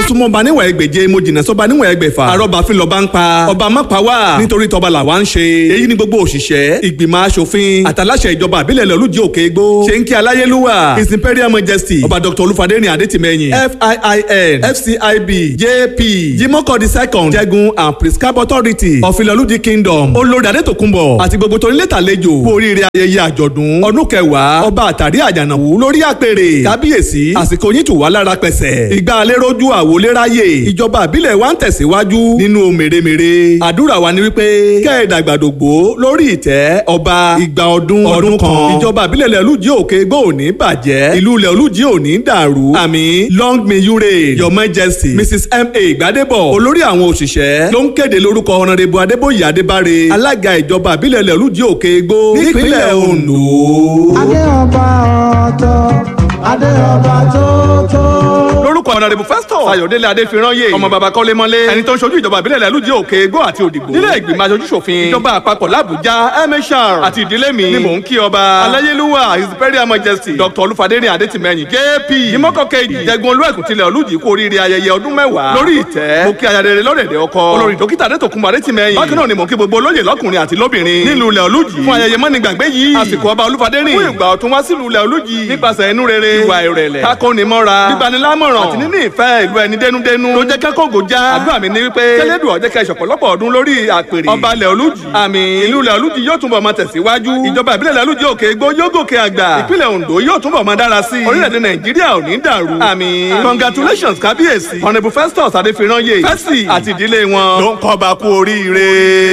súnmọ́ ba níwà ẹgbẹ̀je mo jìnnà sọ́ba níwà ẹgbẹ̀fà àrọ́bà fi lọ́ba ń pa ọba má pa wá nítorí tọba làwa ń ṣe èyí ni gbogbo òṣìṣẹ́ ìgbìmọ̀ asòfin àtàláṣẹ ìjọba àbílẹ̀ lọ́lùjì òkè igbó ṣe ń kí aláyélúwà his imperial majesty ọba dr olúfadéni adétìmẹ́yìn fiin fcib jp jimoh the second jẹgun and prescribe authority of ìlọlùjì kingdom olórí adétòkunbọ̀ àti gbogbo torílẹ̀tà àlejò kú oríire ayẹyẹ àjọ̀dún ọdún kẹwàá ọba àtàrí àjànàwú lórí àpèrè kábíyèsí àsìkò yín tù wá lára pẹ̀sẹ̀ ìgbà aléròjú àwòléráyè ìjọba àbílẹ̀ wa ń tẹ̀síwájú nínú mèremère àdúrà wa ni wípé kẹ́ẹ̀dàgbàdògbò lórí ìtẹ́ ọba ìgbà ọdún ọdún kan ìjọba àbílẹ̀ lẹ́lújì òkè gbó òní bàjẹ́ ìlú lẹ́lújì òní dàrú àmì long may you reign your majesty mrs ma gbadebo olórí àwọn òṣìṣẹ́ ló ń kéde lórúkọ ọ̀nàdẹ́bù adébóyè adébáre alága ìjọba àbílẹ̀ lẹ́lújì òkè gbó nípínlẹ̀ ondo. adé ọba ọ̀tọ̀ adé ọba tó tó. lórúkọ ọ̀nàdẹ́bù festus ayọ̀délé adéfirányè ọmọ bàbá kọ́lémọ́lé ẹni tó ń ṣojú ìjọba ìbílẹ̀ lẹ́lújì òkè igbó àti òdìgbò nílé ìgbìmọ̀ aṣojú ṣòfin ìjọba àpapọ̀ làbújá mhr àti ìdílé mi ni mò ń kí ọba aláyélúwà his imperial majesty dr olúfadéni adétìmẹ́yìn jp ìmọ̀kọ́ kejì jẹgun olúẹ̀kùn tilẹ̀ olújì kú oríire ayẹyẹ ọdún mẹ́wàá lórí ìtẹ́ mo kí ayadere lọ́dẹ̀dẹ̀ ọkọ olórí dókítà adétòkunmọ̀ adétìmẹ́yìn bákan náà ni mò ń kí gbogbo olóyè lọ́kùnrin àti lóbìnrin nílùú ilẹ̀ olújì fún ayẹyẹ mọ́nìgbàgbé yìí àsìkò ọba olúfadéni fún ìgbà ọ̀tún wá sílùú ilẹ̀ olújì nípasẹ̀ inú rere ìwà ìrẹ̀lẹ̀ kákónimọ́ra gbígbanilámọ̀ràn àti níní ìfẹ́ ìlú ẹni dénúdénú ló jẹ́ kẹ́kọ̀ọ́gò já àdúrà mi ni wípé kẹ́lẹ́dùn ọ̀jẹ́ kẹ́ ìṣọ̀pọ̀lọpọ̀ ọdún lórí àpèrè ọba ilẹ̀ olújì àmì ìlú ilẹ̀ olújì yóò túnbọ̀ máa tẹ̀síwájú ìjọba ìbílẹ̀ ilẹ̀ olújì òkè igbó yóò gòkè àgbà ìpínlẹ̀ ondo yóò túnbọ̀ máa dára sí i orílẹ̀-èdè nàìjíríà ò ní dàrú àmì congratulations kábíyèsí honourable festus adéfirányè fẹ́sì àti ìdílé wọn ló ń kọ́ ọba kú oríire.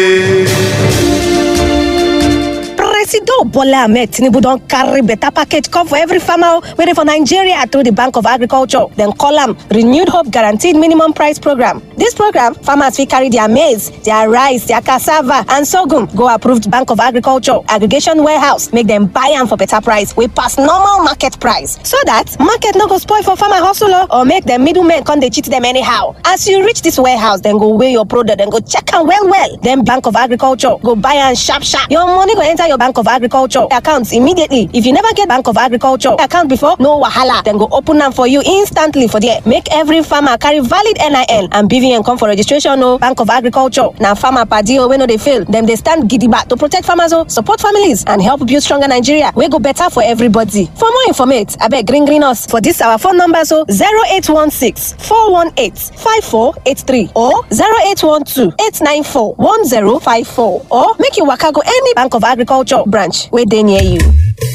Presido Bola Ahmed Tinubu don carry better package come for every farmer waiting for Nigeria through the Bank of Agriculture. Dem call am Renewed Hope Guaranteed Minimum Price Program. This program, farmers fit carry their maize, their rice, their cassava and sorghum go approved Bank of Agriculture aggregation warehouse make dem buy am for better price wey pass normal market price. So that market no go spoil for farmer hustle o or make dem middlemen come dey cheat dem anyhow. As you reach this warehouse, dem go weigh your product, dem go check am well well. Then Bank of Agriculture go buy am sharp sharp. Your money go enter your Bank of Agriculture account immediately. If you never get Bank of Agriculture account before, no wahala. Dem go open am for you instantly for there. Make every farmer carry valid NIN and BVN come for registration o. Bank of Agriculture na farmer padi o wey no dey fail. Dem dey stand gidigba to protect farmers o, support families and help build stronger Nigeria wey go better for everybody. For more informate, abeg green green us for this our phone numbers o 0816 418 5483 or 0812 894 1054 or make you waka go any Bank of Agriculture branch wey dey near you.